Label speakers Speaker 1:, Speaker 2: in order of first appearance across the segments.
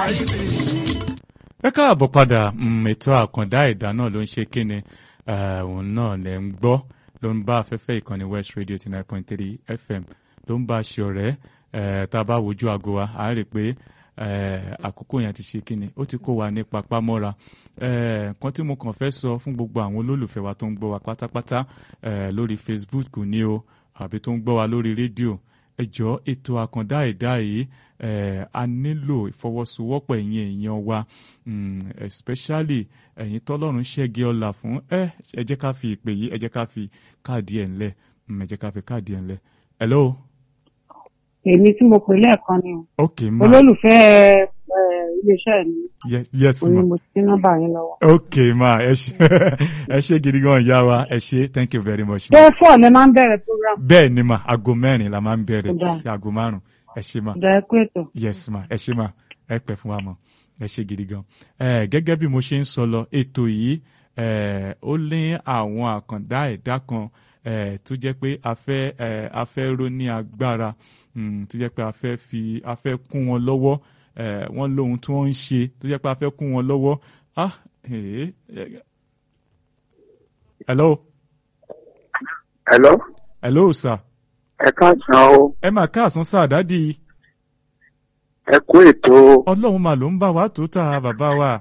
Speaker 1: kárí mi.
Speaker 2: ẹ káàbọ̀ padà mm, ètò àkàndá ẹ̀dá náà ló ń ṣe kíni eh, òun náà lẹ̀ ń gbọ́ ló ń bá afẹ́fẹ́ ìkànnì West Radio ti nine point three FM ló ń bá a ṣe ọ̀rẹ́ eh, tá a bá wojú aago wa à ń rí i pé eh, àkókò yẹn ti ṣe kíni ó ti kó wa ní papámọ́ra eh, kan tí mo kàn fẹ́ sọ fún gbogbo àwọn olólùfẹ́ wa tó ń gbọ́ wa pátápátá eh, lórí Facebook ni o àbí tó ń gbọ́ wa lórí rédíò ẹ jọ̀ọ́ ètò àkàndá ẹ̀dá yìí eh, a nílò ìfọwọ́sowọ́pọ̀ ẹ̀yin èèyàn wa mm, especially ẹ̀yin tọ́lọ́run ṣẹ́gi ọ̀la fún ẹ ẹ jẹ́ ká fi ìpè yìí ẹ jẹ́ ká fi káàdì ẹ̀ ńlẹ̀ mm, ẹ jẹ́ ká fi káàdì ẹ̀ ńlẹ̀ hello
Speaker 3: èmi tí mo pè lẹ́ẹ̀kan ni o
Speaker 2: ok ma
Speaker 3: olólùfẹ́ ẹ, iléeṣẹ́ mi
Speaker 2: yes, yes
Speaker 3: ò ní
Speaker 2: ma
Speaker 3: mo ti nọ́mbà yín lọ́wọ́.
Speaker 2: ok ma ẹ ṣe ẹ ṣe gidi gan ìyá wa ẹ ṣe thank you very much
Speaker 3: ṣé
Speaker 2: ma
Speaker 3: fọ́ọ̀ lẹ máa ń bẹ̀rẹ̀ program
Speaker 2: bẹ́ẹ̀ ni ma aago mẹ́rin la máa ń bẹ̀rẹ̀
Speaker 3: Ó dáa.
Speaker 2: sí aago márùn-ún ẹ ṣe ma.
Speaker 3: ìdá ẹkú ètò.
Speaker 2: yes ma ẹ ṣe ma ẹ pẹ́ fún wa mọ ẹ ṣe gidi gan ẹ gẹ́gẹ́ bí mo ṣe ń sọ lọ ètò yìí ẹ ó lé àwọn àkàndá ẹ̀dá kan ẹ tó jẹ́ pé a fẹ́ ẹ a fẹ́ ró ní agbára mm, tó jẹ́ pé a fẹ́ fi a fẹ́ kún wọn lọ́wọ́ ẹ wọ́n lóhun tí wọ́n ń ṣe tó jẹ́ pé a fẹ́ kún wọn lọ́wọ́ ah ee hello
Speaker 4: Hello,
Speaker 2: hello sir
Speaker 4: ẹ káàsán o,
Speaker 2: ẹ máa káàsán sáà dádì
Speaker 4: ẹ kú ètò
Speaker 2: ọlọ́run mà ló ń bá wa tó ta bàbá wa.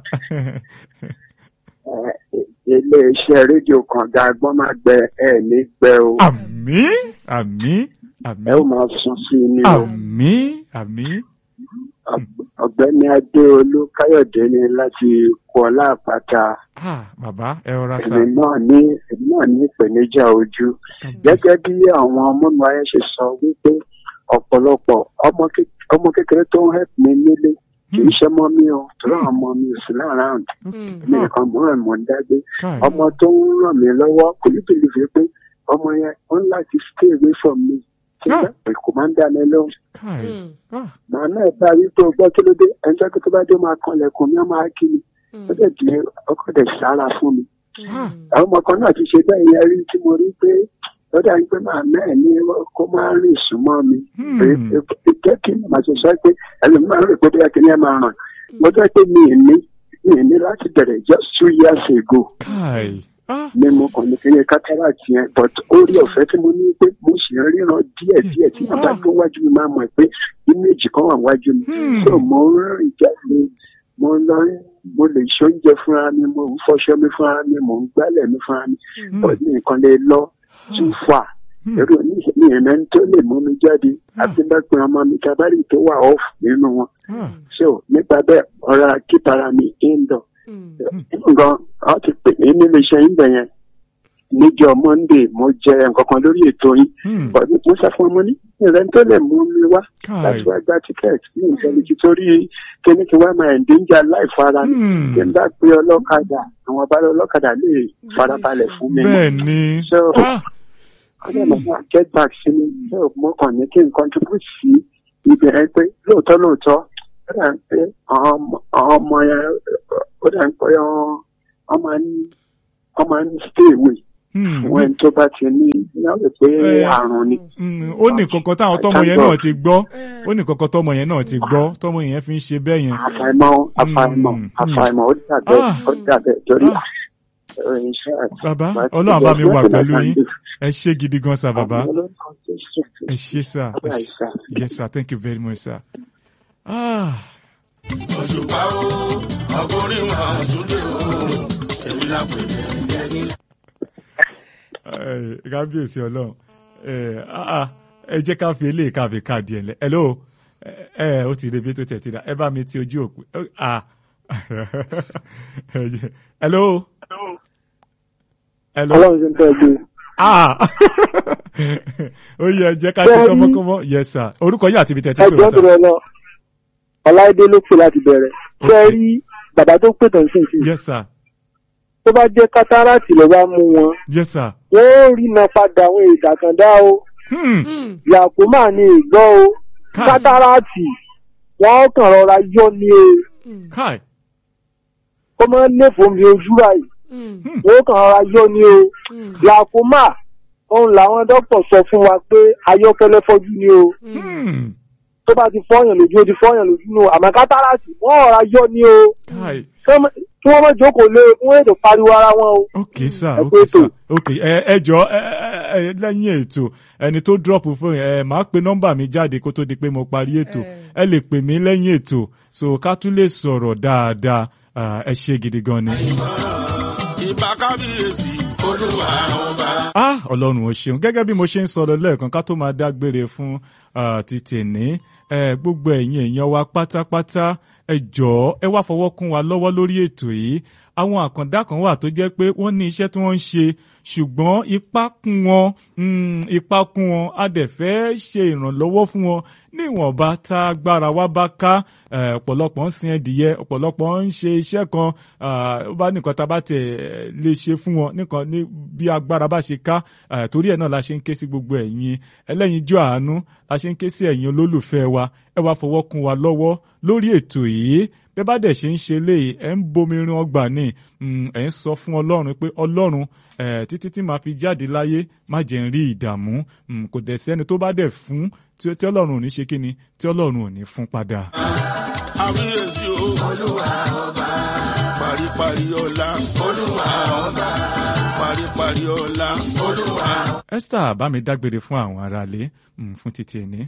Speaker 4: ẹ, ilé-iṣẹ́ rédíò kan dágbọ́n máa gbẹ ẹ ní gbẹ o.
Speaker 2: àmín àmín
Speaker 4: Ẹ ó
Speaker 2: àmín
Speaker 4: máa sún sí i ní o.
Speaker 2: àmín àmín
Speaker 4: Ọ̀g- Ọ̀gbẹ́ni Adéolú Káyọ̀dé ni láti Kuọlá Àpáta.
Speaker 2: ah bàbá ẹ rọra sá
Speaker 4: Èmi náà ní èmi náà ní ìpèníjà ojú. Gẹ́gẹ́ bí àwọn ọmọ mi ayé ṣe sọ wípé ọ̀pọ̀lọpọ̀ ọmọ ké- ọmọ kékeré tó ń help mi nílé kì í ṣe mọ́ mi o. Torí àwọn ọmọ mi ò sí láàárín. Mi nìkan mọ́ ẹ̀ mọ́ ń dágbé.
Speaker 2: káì
Speaker 4: ọmọ tó ń ràn mí lọ́wọ́ kò ní bìlìfì pé ọmọ yẹn ó ń láti stay away from me tí
Speaker 2: Ah.
Speaker 4: bá pè kò máa ń dá mi lóhùn.
Speaker 2: káì ah
Speaker 4: màá náà bá rí pé o gbọ́ kí ló dé ẹjọ́ pé tó bá dé ó máa kanlẹ̀kùn mi ó máa kí mi ó dẹ̀ di ọkọ̀ dẹ̀ sára fún mi.
Speaker 2: ah
Speaker 4: àwọn ọmọ kan náà ti ṣe bẹ́ẹ̀ yẹn rí tí mo rí pé lọ́dà yìí pé màá náà ní kó máa rìn súnmọ́ mi.
Speaker 2: Hmm.
Speaker 4: pé pé- jẹ́ kí n máa ṣe sọ pé ẹlòmíràn rò pé bóyá kí ni ẹ máa ràn. mo jẹ́ pé mi ì ní mi ì ní láti bẹ̀rẹ̀ just two years ago
Speaker 2: káì ah
Speaker 4: ni mo kàn ní kí ní cataract yẹn but orí ọ̀fẹ́ tí mo ní pé mo sì ń ríran díẹ̀ díẹ̀ tí wọ́n bá tó wájú mi máa mọ̀ pé image kan wà wájú mi
Speaker 2: Hmm.
Speaker 4: so mo ń rìn jáde mo lọ mo lè ṣe oúnjẹ fúnra mi mo ń fọṣọ mi fúnra mi mo ń gbálẹ̀ mi fúnra mi but mi nǹkan lè lọ too far
Speaker 2: Hmm.
Speaker 4: èrò ní ìrìnà tó lè mú mi jáde àti bá pe ọmọ mi tabari tó wà off nínú wọn
Speaker 2: ah
Speaker 4: so nípa bẹ́ẹ̀ ọ̀rọ̀ kíkara mi indoor nǹkan ọ ti pè mí nínú iṣẹ́ yín bẹ̀yẹn níjọ́ monday mo jẹ nǹkan kan lórí ètò yín
Speaker 2: hmm
Speaker 4: bọ̀dé mo sọ fún ọmọ ní ìrẹ́ tó lè mú mi wá
Speaker 2: káì
Speaker 4: láti wá gba tíkẹ́ẹ̀tì ní ìfẹ́lẹ́jì torí kíní kí wá máa ẹ̀ǹdẹ́njà láìfọ ara mi
Speaker 2: hmm
Speaker 4: kí n bá pe ọlọ́kadà àwọn ọba ọlọ́kadà lè farabalẹ̀ fún mi
Speaker 2: bẹ́ẹ̀ ni
Speaker 4: so
Speaker 2: ah
Speaker 4: ọdẹ mọ̀ fún get back sí mi so mo kàn ní kí n contribute sí ìbẹ̀rẹ̀ pé lóòótọ́ lóòótọ́ ó dà ń pé àwọn ọmọ- àwọn ọmọ yẹn ó dà ń pé wọ́n máa ń wọ́n máa ń stay away
Speaker 2: hmm
Speaker 4: fún ẹni tó bá ti ní ìyá rẹ̀ pé
Speaker 2: Eh,
Speaker 4: àrùn ni.
Speaker 2: hmm, ó ní kankan táwọn tọmọ yẹn náà ti gbọ́ ó ní kankan tọmọ yẹn náà ti gbọ́ tọmọ yẹn fi ń ṣe bẹ́ẹ̀ yẹn
Speaker 4: àfàìmọ̀ àfàìmọ̀
Speaker 2: Mm,
Speaker 4: àfàìmọ̀ ó dàbẹ̀
Speaker 2: Ah.
Speaker 4: ó dàbẹ̀ torí
Speaker 2: Ah.
Speaker 4: eh, iṣẹ́ àti
Speaker 2: bàbá
Speaker 4: àti
Speaker 2: ọlọ́run bá mi wà
Speaker 4: ìjọba
Speaker 2: pẹ̀lú yín
Speaker 4: ìjọba
Speaker 2: ẹ ṣé gidi gan sa bàbá
Speaker 4: àwọn olórúkọ Jésù.
Speaker 2: ẹ ṣé sà ẹ
Speaker 4: Bye,
Speaker 2: ṣé-
Speaker 4: sir.
Speaker 2: yes sir thank you very much sir. Ah.
Speaker 1: òṣùpá o ọkùnrin wọn àtúndé o èmi là pè ní ẹni.
Speaker 2: Eh, kábíyèsí ọlọ́run Eh, ah, ah, ẹ jẹ́ ká fi eléyìí ká fi káàdì ẹ̀ lẹ̀ hello ẹ ẹ ó ti rebi tó tẹ̀ ti dà ẹ bá mi ti ojú òpó Eh, ah Eh, hello hello
Speaker 4: ọlọ́run ṣe ń tẹ́ gbé
Speaker 2: ah ó yẹ jẹ́ ká ṣe
Speaker 4: Bẹ́ẹ̀ni.
Speaker 2: kọ́mọ́kọ́mọ́ yes sir orúkọ yìí àti ibi tẹ̀ ti pè
Speaker 4: ẹgbẹ́
Speaker 2: wá
Speaker 4: tó
Speaker 2: sir
Speaker 4: rẹ lọ ọláìdé ló pè láti bẹ̀rẹ̀ ṣé ẹ
Speaker 2: Ok.
Speaker 4: rí bàbá tó pè tán sí ìsìn
Speaker 2: yes sir
Speaker 4: tó bá jẹ́ kátàràtì ló bá mú wọn
Speaker 2: yes sir
Speaker 4: wọ́n ó rí iná padà àwọn ìdàkàndá o
Speaker 2: hmm
Speaker 4: yàkómà ní ìgbọ́ o
Speaker 2: Káì.
Speaker 4: kátàràtì wọ́n ó kàn rọra yọ ní e
Speaker 2: kai
Speaker 4: kó máa ń léfò mi ojú báyìí
Speaker 2: hmm
Speaker 4: wọ́n ó kàn rọra yọ ní o yàkómà òun làwọn dókítà sọ fún wa pé ayọ́kẹ́lẹ́ fọ́jú ni o
Speaker 2: hmm
Speaker 5: tó bá ti fọyàn lójú ó ti fọyàn lójú nù àmọ́ kátàràtì wọn ọ̀rá yọ ni o
Speaker 2: káì
Speaker 5: kí wọ́n má jókòó lé fún ètò pariwo ara wọn o.
Speaker 2: ok sir
Speaker 5: Ẹ
Speaker 2: ok
Speaker 5: pé
Speaker 2: sir
Speaker 5: ètò.
Speaker 2: ok ẹ ẹ jọ ẹ ẹ ẹ lẹ́yìn ètò ẹni tó drop fún ẹ máa pe nọ́mbà mi jáde kó tó di pé mo parí ètò ẹ lè pè mí lẹ́yìn ètò so ká tún lè sọ̀rọ̀ dáadáa Ah, ẹ ṣe gidi gan ni.
Speaker 1: ìbá kábíyèsí olúwa ọba.
Speaker 2: ah ọlọ́run ò ṣeun gẹ́gẹ́ bí mo ṣe ń sọ̀rọ̀ lẹ́ẹ̀kan ká tó máa dágbére fún ah, ti tèní eh, gbogbo ẹ̀yin èèyàn wa pátápátá ẹ jọ̀ọ́ ẹ wá fọwọ́ kún wa lọ́wọ́ lórí ètò yìí àwọn àkàndá kan wà tó jẹ́ pé wọ́n ní iṣẹ́ tí wọ́n ń ṣe ṣùgbọ́n ipá kún wọn mm, ipá kún wọn a dẹ̀ fẹ́ ṣe ìrànlọ́wọ́ fún wọn níwọ̀nba tá agbára wa bá ká eh, ọ̀pọ̀lọpọ̀ ń sin ẹdìyẹ ọ̀pọ̀lọpọ̀ ń ṣe iṣẹ́ kan ah, ó bá nìkan tá a bá tẹ̀ lè ṣe fún wọn nìkan ní bí agbára bá ṣe ká eh, torí ẹ̀ náà la ṣe ń ké sí gbogbo ẹ̀yin ẹlẹ́yinjú àánú la ṣe ń ké sí ẹ̀yin olólùfẹ́ wa ẹ wá fọwọ́ kún wa lọ́wọ́ lórí ètò yìí bẹ́ẹ̀ bá dẹ̀ ṣe ń ṣe léyìí ẹ̀ ń bomirin ọgbà ní ẹ̀ ń sọ fún ọlọ́run pé ọlọ́run eh, títí tí màá fi jáde láyé má jẹ́ ń rí ìdààmú Mm, kò dẹ̀ sẹ́ni tó bá dẹ̀ fún tí tí ọlọ́run ò ní ṣe kíni tí ọlọ́run ò ní fún padà.
Speaker 1: kábíyèsí o olúwa ọba. paríparí ọlá olúwa ọba. paríparí ọlá olúwa.
Speaker 2: Esther bá mi dágbére fún àwọn aráalé mm, fún títí ẹni.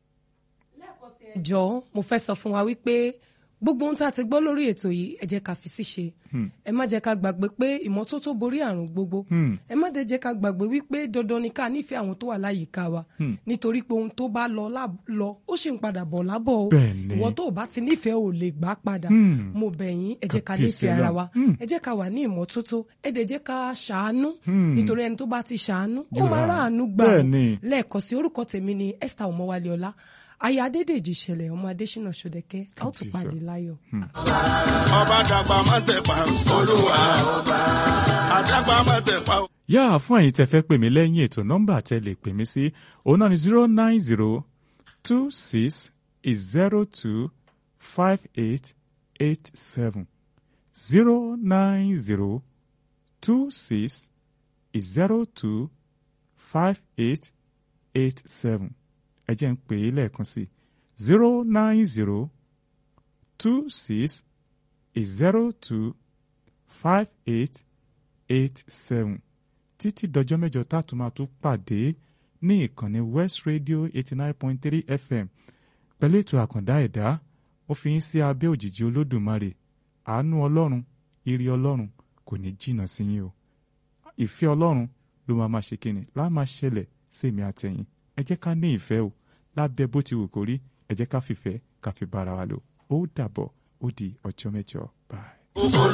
Speaker 6: jọ̀ọ́ mo fẹ́ sọ fún wa wípé gbogbo ohun tá a ti gbọ́ lórí ètò yìí ẹ jẹ́ ká fi síṣe ẹ má jẹ́ ká gbàgbé pé ìmọ́tótó borí àrùn gbogbo
Speaker 2: Hmm.
Speaker 6: ẹ má dẹ̀ jẹ́ ká gbàgbé wípé dandan ni ká nífẹ̀ẹ́ àwọn tó wà láyìíká wa nítorí pé ohun tó bá lọ lá- lọ ó sì ń padà bọ̀ lábọ̀ o
Speaker 2: Bẹ́ẹ̀ni.
Speaker 6: ìwọ tó o bá ti nífẹ̀ẹ́ ò lè gbà padà
Speaker 2: Hmm.
Speaker 6: mo bẹ̀ yín ẹ jẹ́ ká
Speaker 2: Kàbíyèsí
Speaker 6: nífẹ̀ẹ́ ara
Speaker 2: Ọlọ́run.
Speaker 6: wa
Speaker 2: Hmm.
Speaker 6: ẹ jẹ́ ká wà ní ìmọ́tótó ẹ dẹ̀ jẹ́ ká ṣàánú
Speaker 2: Hmm.
Speaker 6: nítorí ẹni tó bá ti ṣàánú ó
Speaker 2: Yóò
Speaker 6: máa
Speaker 2: rà.
Speaker 6: ráàánú gbà ó.
Speaker 2: Bẹ́ẹ̀ni.
Speaker 6: lẹ́ẹ̀kan sí orúkọ tèmi ni Esther Ọmọwálé Ọlá aya Adédèjì ìṣẹ̀lẹ̀ ọmọ Adésínà Ṣódẹkẹ́ a ó tún
Speaker 2: Kàbíyèsí.
Speaker 6: pàdé láyọ̀.
Speaker 1: ọba dàgbà má tẹ̀pa olúwa ọba. àdàgbà má tẹ̀pa.
Speaker 2: yá fún ẹ̀yin tẹ́ fẹ́ pè mí lẹ́yìn ètò nọ́mbà tẹ́ lè pè mí sí òun náà ni zero nine zero two six zero two five eight eight seven zero nine zero two six zero two five eight eight seven ẹ jẹ́ ń pè é lẹ́ẹ̀kan sí zero nine zero two six zero two five eight eight seven títí dọjọ́ mẹ́jọ tá a tún máa tún pàdé ní ìkànnì West Radio eighty nine point three FM pẹ̀lú ètò àkàndá ẹ̀dá ó fi yín sí abẹ́ òjìji olódùmarè àánú ọlọ́run ire ọlọ́run kò ní jìnnà sí yín o ìfẹ́ ọlọ́run ló máa máa ṣe kíni láà máa ṣẹlẹ̀ sèmi àtẹ̀yìn ẹ jẹ́ ká ní ìfẹ́ o lábẹ́ bó ti wù kó rí ẹ jẹ́ ká fìfẹ́ ká fi bára wa lò ó dàbọ̀ ó di ọjọ́ mẹ́jọ bye.